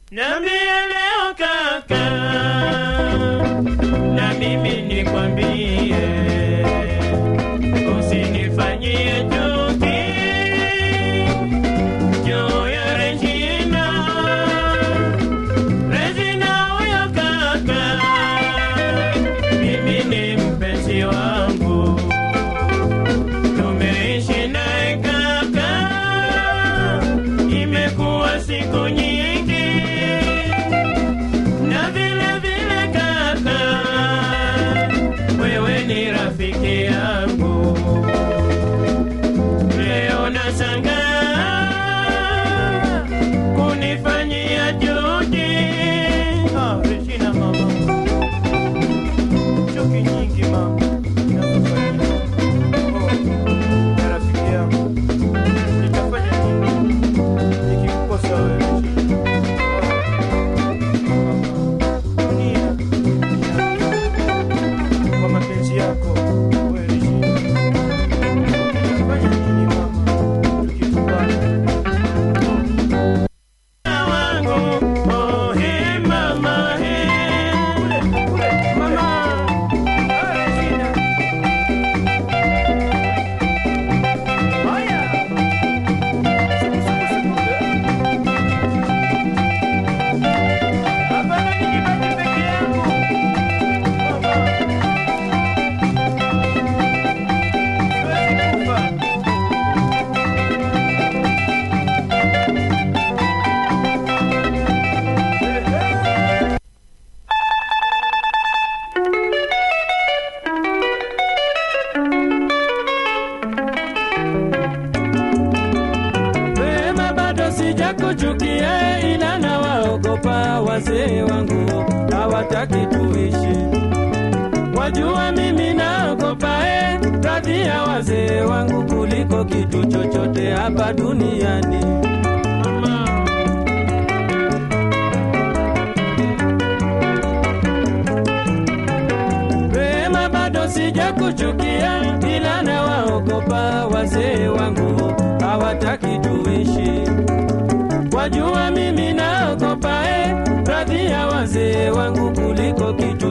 Niambie leo kaka, na mimi nikwambie, usinifanyie chuki juu ya Regina. Regina huyo kaka, mimi ni mpenzi wangu, tumeishi naye kaka, imekuwa siku nyingi na vile vile kaka, wewe ni rafiki yangu. Leo nashangaa kunifanyia juhudi. Ah, Regina mama, chuki nyingi mama ninazofanyia. Oh, na rafiki yangu, nitafanya nini nikikukosa wewe Regina? Dunia kwa mapenzi yako wewe Regina. Fanya nini mama tukikubana? Wangu, oh, he, mama, he. Kule, kule, mama. Ah, Regina. Haya. Siku, siku, siku. Hapana, nijibaki peke yangu. Mama. Siwezi kufa. Wema bado sijakuchukia, ila na waogopa wazee wangu hawataki tuishi. Wajua mimi naogopa eh, radhi ya wazee wangu kuliko kitu chochote hapa duniani. Wema bado sijakuchukia, ila na waogopa wazee wangu hawataki tuishi. Wajua mimi naogopa eh, radhi ya wazee wangu kuliko kitu